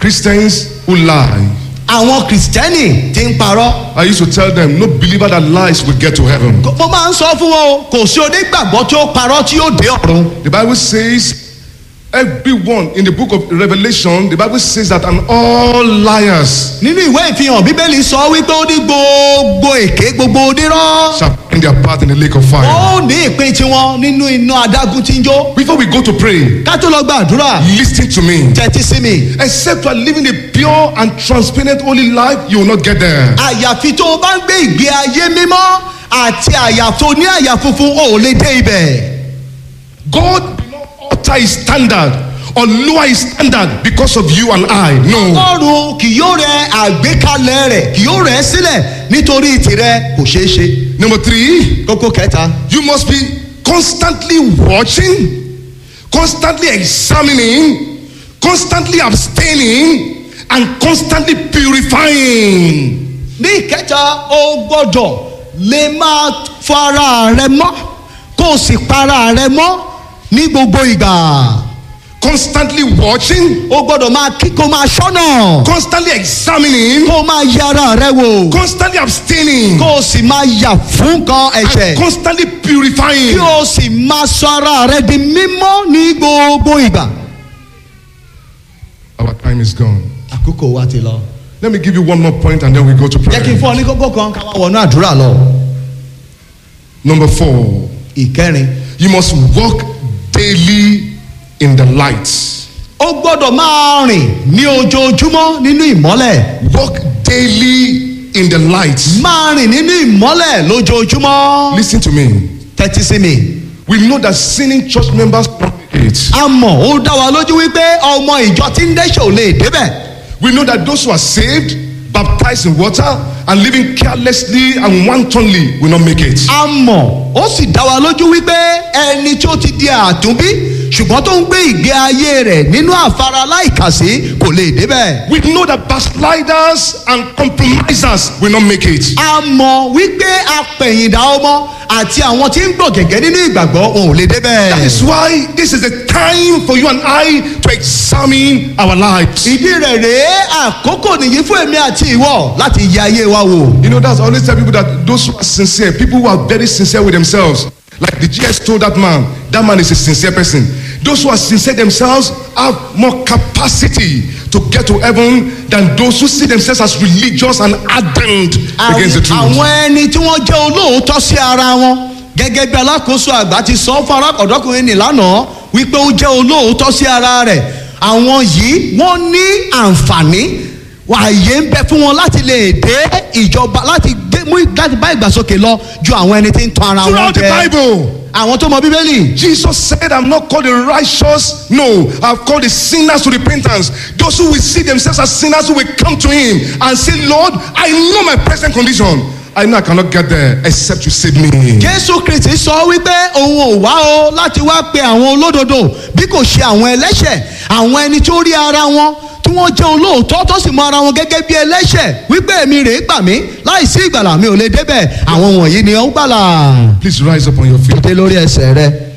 Christians who lie. àwọn kìrìsìtẹ́nì ti ń parọ́ I used to tell them, no believer that lies will get to heaven. mo máa ń sọ fún wọn o kò sí onígbàgbọ́ tí ó parọ́ tí yóò dé ọ̀run The Bible says, everyone in the book of Revelation, the Bible says that and all liars nínú ìwé ìfihàn bíbélì sọ wípé ó ní gbogbo èké gbogbo onírọ́ shall find their part in the lake of fire. ó ní ìpín tiwọn nínú iná adágún tí ń jó Before we go to pray, ká tó lọ gbàdúrà listen to me. tẹ́tí sí mi Except you are living a pure and transparent holy life, you will not get there. àyàfi tó o bá ń gbé ìgbé ayé mímọ́ àti àyàfo ní àyà funfun ò lè dé ibẹ̀. God will not alter his standard or lower his standard because of you and I. No. ọlọ́run kì yóò rẹ àgbékalẹ̀ rẹ̀ kì yóò rẹ̀ ẹ́ sílẹ̀ nítorí tìrẹ kò ṣeé ṣe. Number three, kókó kẹta you must be constantly watching, constantly examining, constantly abstaining, and constantly purifying. ní ìkẹta o gbọ́dọ̀ lè máa fara rẹ mọ́ kó o sì para rẹ mọ́ ní gbogbo ìgbà Constantly watching, o gbọ́dọ̀ máa kí kó máa ṣọ́nà constantly examining, kó o máa yára rẹ wò constantly abstaining, kó o sì máa yà fún nǹkan and ẹ̀ṣẹ̀ constantly kí purifying. o sì máa sọ ara rẹ di mímọ́ ní gbogbo ìgbà. Our time is gone. àkókò wa ti lọ. Let me give you one more point and then we go to jẹ́ kí n prayer. fún ọ ní kókó kan ká wá wọnú àdúrà lọ. Number four, ìkẹrin you must walk daily in the light. ó gbọ́dọ̀ máa rìn ní ojoojúmọ́ nínú ìmọ́lẹ̀ Walk daily in the light. máa rìn nínú ìmọ́lẹ̀ lójoojúmọ́. Listen to me. tẹ́tí sí mi. We know that sinning church members congregate. a mọ̀ ó dá wa lójú wípé ọmọ ìjọ tí ń dẹ́ṣẹ̀ ò lè débẹ̀. We know that those who are saved, baptized in water, and living carelessly and wantonly will not make it. a mọ̀ ó sì dá wa lójú wípé ẹni tí ó ti di àtúnbí ṣùgbọ́n tó ń gbé ìgbé ayé rẹ̀ nínú àfara láìkàsí kò lè débẹ̀. We know that backsliders and compromisers will not make it. a mọ̀ wípé apẹ̀yìndà ọmọ àti àwọn tí ń gbọ̀ gẹ̀gẹ́ nínú ìgbàgbọ́ òun ò lè débẹ̀. That is why this is the time for you and I to examine our lives. ìdí rẹ̀ rèé àkókò nìyí fún èmi àti ìwọ láti yẹ ayé wa wò. You know, that's I always tell people that those who are sincere, people who are very sincere with themselves, like the GS told that man, that man is a sincere person. Those who are sincere themselves have more capacity to get to heaven than those who see themselves as religious and ardent against the truth. àwọn ẹni tí wọ́n jẹ́ olóòótọ́ sí ara wọn gẹ́gẹ́ bí alákòóso àgbà ti sọ fún arákọ̀dọ́kùnrin ní lánàá wípé ó jẹ́ olóòótọ́ sí ara rẹ̀ àwọn yìí wọ́n ní àǹfààní ààyè ń bẹ fún wọn láti lè dé ìjọba láti dé mú láti bá ìgbàsókè lọ ju àwọn ẹni tí ń tan ara wọn Throughout the jẹ Bible, àwọn tó mọ bíbélì Jesus said, I'm not called the righteous, no, I've called the sinners to repentance. Those who will see themselves as sinners who will come to Him and say, Lord, I know my present condition. I know I cannot get there except you save me. jésù kristi sọ wípé òun ò wá o láti wá pe àwọn olódodo bí kò ṣe àwọn ẹlẹ́ṣẹ̀ àwọn ẹni tó rí ara wọn tí wọ́n jẹ́ olóòótọ́ tó sì mọ ara wọn gẹ́gẹ́ bí ẹlẹ́ṣẹ̀ wípé èmi rèé gbà mí láìsí ìgbàlà mi ò lè débẹ̀ àwọn wọ̀nyí ni ó gbàlà. Please rise up on your feet. dé lórí ẹsẹ̀ rẹ